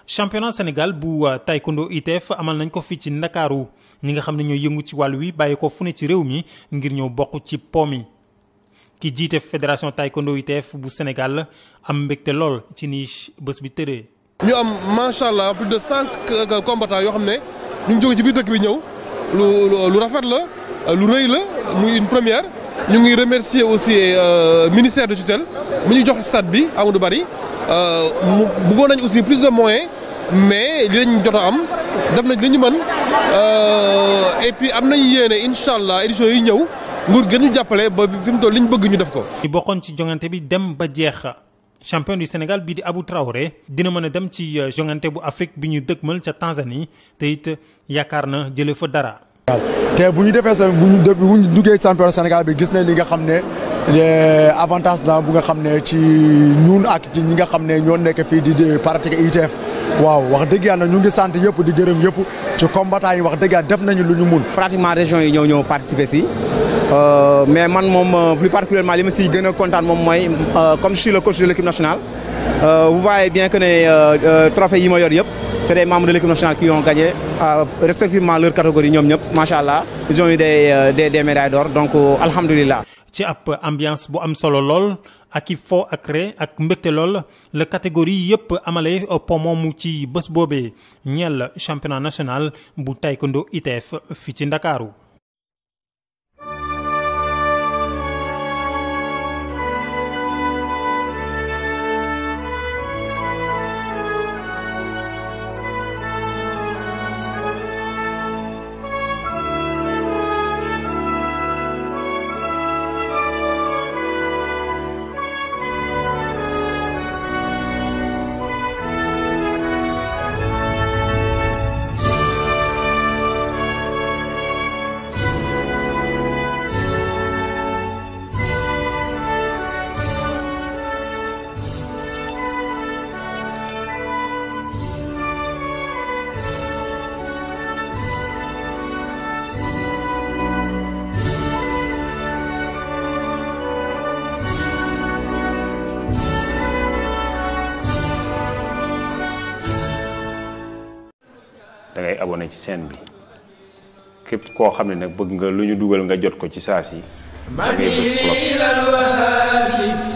championnat Sénégal bu taekwondo ITF amal nañ ko fii ci Ndakaaru ñi nga xam ne ñoo yëngu ci wàll wi bàyyi ko fu ne ci réew mi ngir ñëw bokk ci po mi ki jiite fédération taekwondo ITF bu Sénégal am mbégte lool ci ni bés bi tëree. ñu am macha allah plus de cinq combattants yoo xam ne ñu ngi jóge ci biir dëkk bi ñëw lu lu rafet la lu rëy la muy une première. ñu ngi remercier aussi ministère de tutelle mu ñu jox stade bi Amadou Barry mu bëggoon nañ aussi plus de moyens mais li lañ jot a am def nañ li ñu mën et puis am nañu yéene incha allah éditions yi ñëw nguur gën ñu jàppale ba fi mu toll li ñu bëgg ñu def ko. ñu bokkoon ci jongante bi dem ba jeex champion du Sénégal bii di Abou Traoré dina mën a dem ci jongante bu Afrique bi ñu dëgmal ca Tanzanie te it yaakaar na jëlee fa dara. te bu ñu defee sa bu ñu bu ñu duggee championnat Sénégal bi gis nañ li nga xam ne avantage la bu nga xam ne ci ñun ak ci ñi nga xam ne ñoo nekk fii di pratiquer ITF waaw wax dëgg yàlla ñu ngi sant yëpp di gërëm yëpp ci combattant yi wax dëgg yàlla def nañu lu ñu mun. pratiquement région yi ñëw ñëw participer si mais man moom plus particulièrement li ma siy gën a kontaan moom mooy comme je suis le coach de l'équipe nationale vous voyez bien que ne trophée yi ma yor yëpp. c'est des membres de l'équipe nationale qui ont gagné euh, respectivement leur catégorie ñoom ñëpp macha allah ils ont eu des des des médailles d'or donc alhamdulilah. ci ab ambiance bu am solo lool ak i fo ak ree ak mbégte lool la catégorie yëpp amale po moomu ci bés boobee ñeel championnat national bu taekwondo ITF fii ci Ndakaaru da ngay abonné ci chaîne bi képp koo xam ne nag bëgg nga lu ñu dugal nga jot ko ci saa si da ngay bës cloche